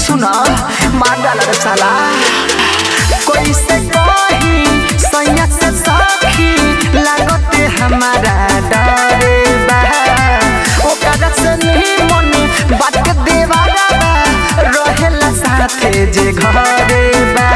सुना मार डाला रे साला कैसे कही सैया से सखी लागते हमारा डरे बा ओकरा से नहीं मन बात देवारा बा रहेला साथे जे घरे बा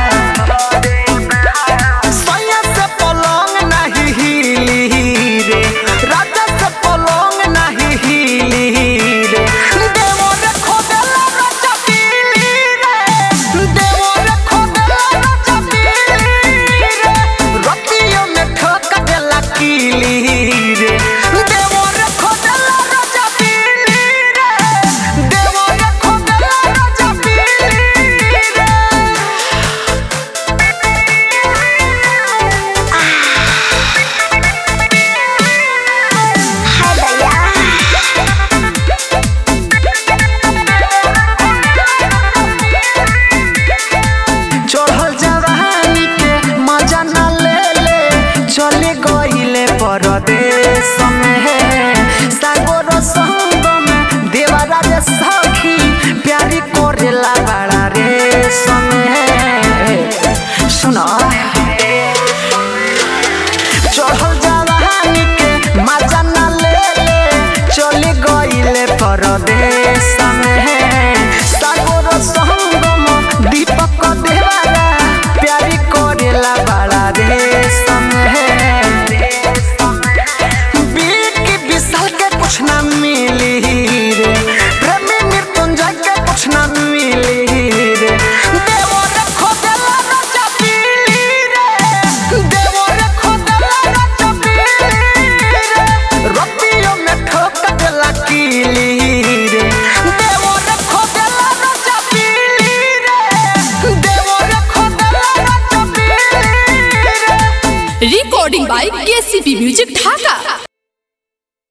सैया से पलंग नाही हिली रे राजा से पलंग नाही हिली रे देवर खोदला राजा पीली रे देवर खोदला राजा पीली रे रतियों में ठोक देला कीली रे देवर खोदला राजा पीली रे देवर खोदला राजा पीली रे हाय भैया चढ़ल जवानी के मजा न ले ले चले गईले परदेश में सागोर संग में देवरा रे सखी प्यारी करेला बड़ा रे समय सुना चढ़ल जवानी के मजा न ले ले चले गईले परदेश में सागोर संगम दीपक देवारा प्यारी करेला बड़ा रे समय बीक विशाल के कुछ ना मिली रे प्रेमी मृत्युंजय के कुछ ना मिली रे देवर खोदला राजा पीली रे देवर खोदला राजा पीली रे रतियों में ठोक देला कीली रे देवर खोदला राजा पीली रे देवर खोदला राजा पीली रे recording by KCP Music Dhaka.